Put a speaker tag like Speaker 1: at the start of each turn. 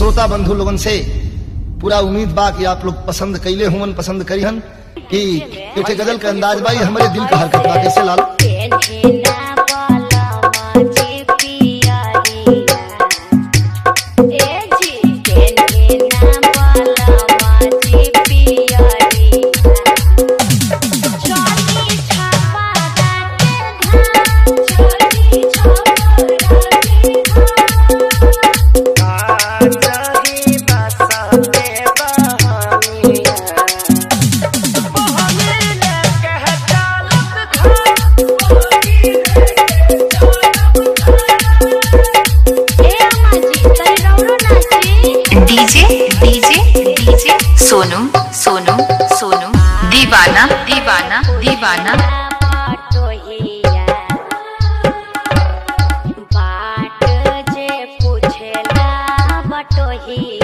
Speaker 1: श्रोता बंधु लोगन से पूरा उम्मीद बा कि आप लोग पसंद कैले हुवन पसंद करिहन कि पेटे गजल के अंदाज बा ये हमारे दिल का हरकत बा कैसे लाल
Speaker 2: DJ DJ DJ Sonu Sonu Sonu दीवाना दीवाना दीवाना
Speaker 3: बाट जे पूछेला बटोहिया